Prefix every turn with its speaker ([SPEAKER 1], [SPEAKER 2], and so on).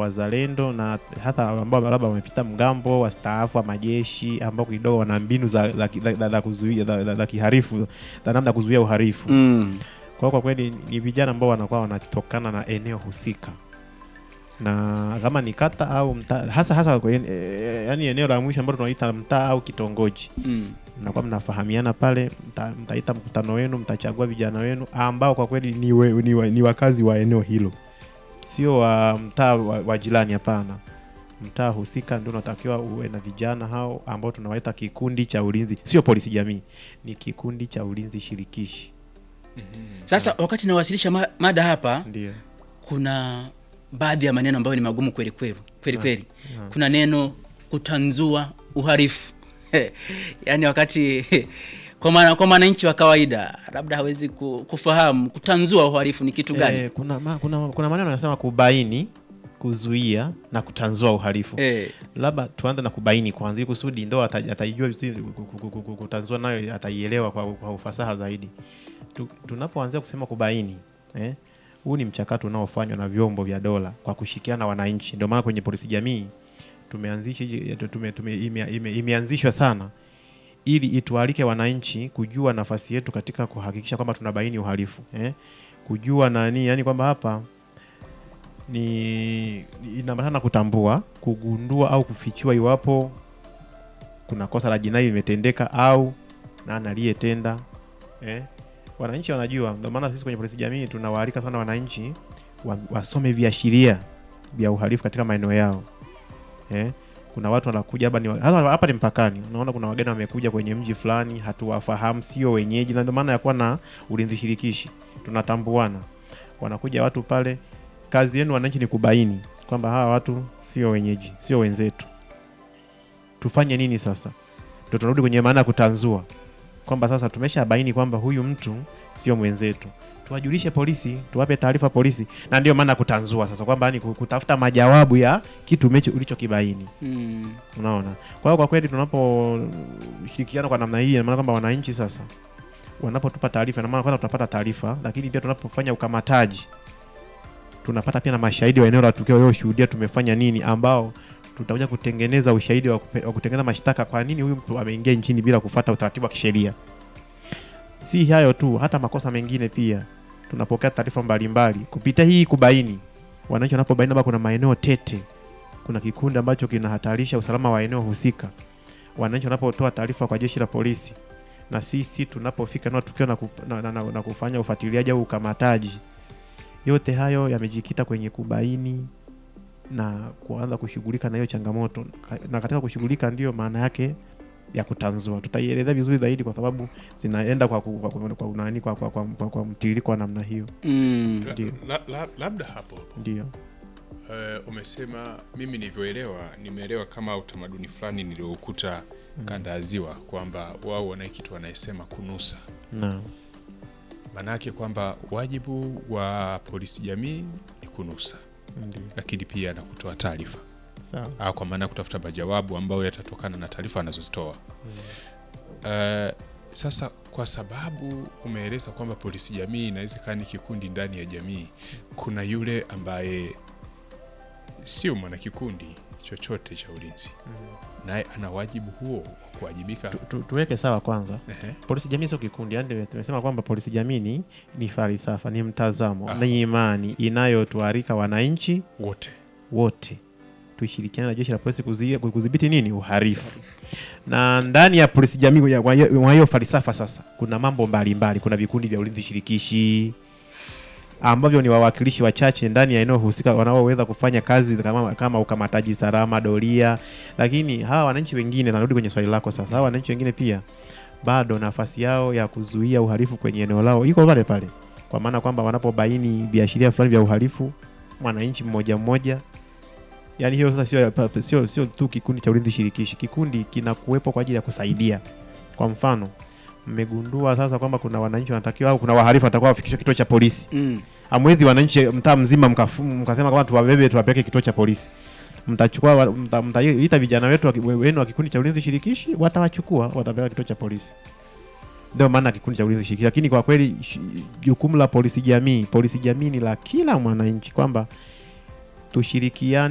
[SPEAKER 1] wazalendo na hata ambao labda wamepita mgambo wastaafu wa majeshi ambao kidogo wana mbinu za, za, za, za, za kuzuia za, za, za kiharifu za namna ya kuzuia uharifu
[SPEAKER 2] Mm.
[SPEAKER 1] kwa hiyo kwa kweli ni vijana ambao wanakuwa wanatokana na eneo husika na kama ni kata au mtaa hasa hasa kwenye, e, yani eneo la mwisho ambalo tunaita mtaa au kitongoji
[SPEAKER 2] Mm.
[SPEAKER 1] mnakuwa mnafahamiana pale mta, mtaita mkutano wenu mtachagua vijana wenu ambao kwa kweli ni, we, ni, wa, ni wakazi wa eneo hilo sio wa mtaa wa, wa jirani hapana mtaa husika ndio unatakiwa uwe na vijana hao ambao tunawaita kikundi cha ulinzi sio polisi jamii ni kikundi cha ulinzi shirikishi
[SPEAKER 2] Sasa wakati nawasilisha ma mada hapa,
[SPEAKER 1] ndio
[SPEAKER 2] kuna baadhi ya maneno ambayo ni magumu kweli kweli kweli kweli.
[SPEAKER 1] naam.
[SPEAKER 2] Kuna neno kutanzua uhalifu yaani wakati kwa maana kwa mwananchi wa kawaida labda hawezi ku- kufahamu kutanzua uhalifu ni kitu gani.
[SPEAKER 1] Eh, kuna, ma, kuna, kuna maneno yanasema kubaini kuzuia na kutanzua uhalifu
[SPEAKER 2] Eh,
[SPEAKER 1] labda tuanze na kubaini kwanza ili kusudi ndo ata- ataijua vizuri ku- ku- ku- ku- kutanzua nayo ataielewa kwa, kwa ufasaha zaidi tu, tunapoanzia kusema kubaini eh, huu ni mchakato unaofanywa na vyombo vya dola kwa kushirikiana na wananchi ndio maana kwenye polisi jamii tumeanzisha hiji- tume, tume, ime, ime, imeanzishwa sana ili itualike wananchi kujua nafasi yetu katika kuhakikisha kwamba tunabaini uhalifu eh? kujua nani yani kwamba hapa ni inaambatana na kutambua kugundua au kufichua iwapo kuna kosa la jinai limetendeka au nani aliyetenda eh? wananchi wanajua ndio maana sisi kwenye polisi jamii tunawaalika sana wananchi wa, wasome viashiria vya uhalifu katika maeneo yao eh? kuna watu wanakuja hapa ni wa- hasa hapa ni mpakani unaona kuna wageni wamekuja kwenye mji fulani hatuwafahamu sio wenyeji na ndio maana ya kuwa na ulinzi shirikishi tunatambuana wanakuja watu pale kazi yenu wananchi ni kubaini kwamba hawa watu sio wenyeji sio wenzetu tufanye nini sasa ndo tunarudi kwenye maana ya kutanzua kwamba sasa tumeshabaini kwamba huyu mtu sio mwenzetu tuwajulishe polisi tuwape taarifa polisi na ndio maana ya kutanzua sasa kwamba ni kutafuta majawabu ya kitu umecho- ulichokibaini
[SPEAKER 2] mm,
[SPEAKER 1] unaona kwa hiyo kwa kweli tunaposhirikiana kwa namna hii ina maana kwamba wananchi sasa wanapotupa taarifa ina maana kwanza tunapata taarifa lakini pia tunapofanya ukamataji tunapata pia na mashahidi wa eneo la tukio walioshuhudia tumefanya nini ambao tutakuja kutengeneza ushahidi wa, kupe, wa kutengeneza mashtaka kwa nini huyu mtu ameingia nchini bila kufuata utaratibu wa kisheria si hayo tu hata makosa mengine pia tunapokea taarifa mbalimbali kupitia hii kubaini wananchi wanapobaini labda kuna maeneo tete kuna kikundi ambacho kinahatarisha usalama wa eneo husika wananchi wanapotoa taarifa kwa jeshi la polisi na sisi tunapofika eneo la tukio na, kup, na, na, na, na kufanya ufuatiliaji au ukamataji yote hayo yamejikita kwenye kubaini na kuanza kushughulika na hiyo changamoto Ka- na katika kushughulika ndiyo maana yake ya kutanzua tutaielezea vizuri zaidi kwa sababu zinaenda kwa, ku- kwa, kwa, kwa, nani, kwa, kwa, kwa, kwa, kwa mtiririko wa namna hiyo
[SPEAKER 2] mm,
[SPEAKER 3] La-
[SPEAKER 1] Ndio.
[SPEAKER 3] la- la- labda hapo hapo
[SPEAKER 1] ndio
[SPEAKER 3] Eh, umesema mimi nilivyoelewa nimeelewa kama utamaduni fulani nilioukuta kanda ya ziwa kwamba wao wanaye kitu wanayesema kunusa
[SPEAKER 1] naam
[SPEAKER 3] maanake kwamba wajibu wa polisi jamii ni kunusa
[SPEAKER 1] ndio
[SPEAKER 3] lakini pia na kutoa taarifa
[SPEAKER 1] sawa
[SPEAKER 3] au kwa maana ya kutafuta majawabu ambayo yatatokana na taarifa anazozitoa Eh, sasa kwa sababu umeeleza kwamba polisi jamii inaweza kaa ni kikundi ndani ya jamii kuna yule ambaye sio mwanakikundi chochote cha ulinzi naye ana wajibu huo wa kuwajibika
[SPEAKER 1] tu, tu, tuweke sawa kwanza
[SPEAKER 3] Ehe.
[SPEAKER 1] polisi jamii sio kikundi yani tumesema kwamba polisi jamii ni, ni falsafa ni mtazamo
[SPEAKER 3] Ah.
[SPEAKER 1] ni imani inayotuarika wananchi
[SPEAKER 3] wote
[SPEAKER 1] wote tushirikiane na jeshi la polisi kuzuia- kudhibiti nini uharifu na ndani ya polisi jamii ya- kwa hiyo kwa hiyo falsafa sasa kuna mambo mbalimbali mbali. kuna vikundi vya ulinzi shirikishi ambavyo ni wawakilishi wachache ndani ya eneo husika wanaoweza kufanya kazi kama, kama ukamataji salama doria lakini hawa wananchi wengine narudi kwenye swali lako sasa hawa wananchi wengine pia bado nafasi yao ya kuzuia uhalifu kwenye eneo lao iko pale pale kwa maana kwamba wanapobaini viashiria fulani vya uhalifu mwananchi mmoja mmoja yani hiyo sasa sio pa- sio sio tu kikundi cha ulinzi shirikishi kikundi kinakuwepo kwa ajili ya kusaidia kwa mfano mmegundua sasa kwamba kuna wananchi wanatakiwa au kuna wahalifu wanatakiwa wafikishwe kituo cha polisi
[SPEAKER 2] mm,
[SPEAKER 1] amwezi wananchi mtaa mzima mkafu- mkasema kwamba tuwabebe tuwapeleke kituo cha polisi mtachukua wa- mta- mtaita vijana wetu wa ki- wenu wa kikundi cha ulinzi shirikishi watawachukua watapeleka kituo cha polisi ndio maana kikundi cha ulinzi shirikishi lakini kwa kweli shi- jukumu la polisi jamii polisi jamii ni la kila mwananchi kwamba tushirikiane